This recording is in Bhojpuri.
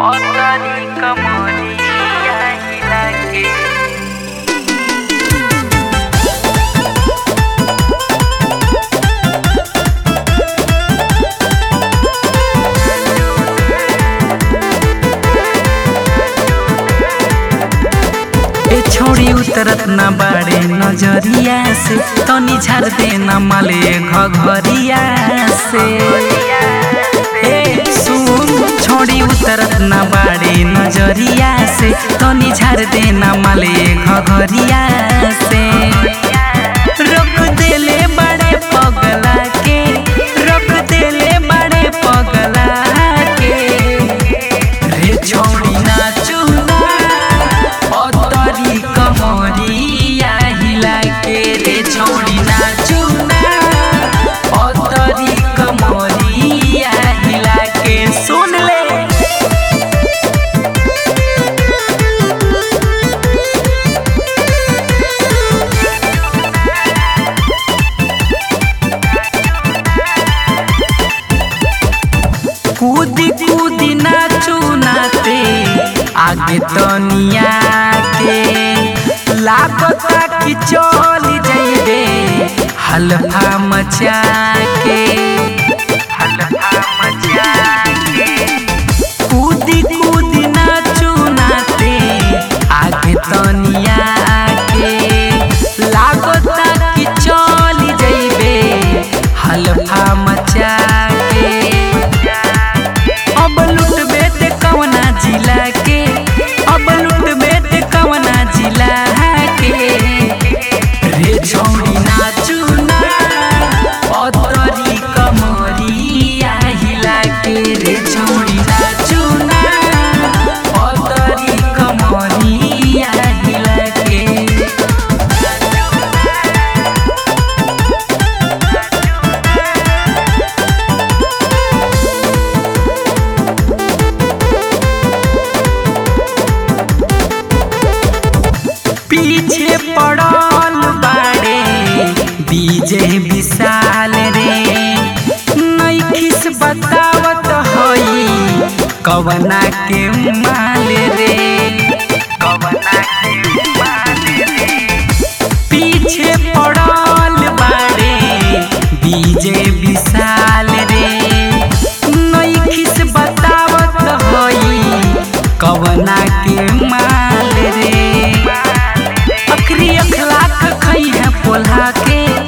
Otani kemania lagi ए छोड़ी उतरत ना बाड़े नजरिया से तनी झाड़ दे ना माले घघरिया से ए सुन छोड़ी उतरत ना बाड़े नजरिया से तनी झाड़ दे ना माले घघरिया से रोक देले बड़े पगला के रोक देले बड़े पगला के रे छोड़ी नाचू ना অতরি কমরিয়া হিলাকে রে ছৌড়ি নাচু না অতরি কমরিয়া হিলাকে শুনলে कूदी कूदी नाचू नाते आगे तनिया के लागता कि चल जइबे हल्फा मचा के हल्फा मचा के कूदी कूदी नाचू नाते आगे तनिया के लागता कि चल जइबे हल्फा मचा के अब लुटबे ते कवना जिला के अब लुटबे ते कवना जिला के रे छौड़ी नाचू ना अतरी कमरिया हिला के रे छौड़ी नाचू ना अतरी कमरिया हिला के पीछे पड़ल बाड़े बीजे विशाल रे नैखिस बतावत हई कवना के माल रे कवना के माल रे पीछे पड़ल बाड़े बीजे विशाल रे नैखिस बतावत हई कवना के माल रे अखरी अखलाक खई है पोल्हा के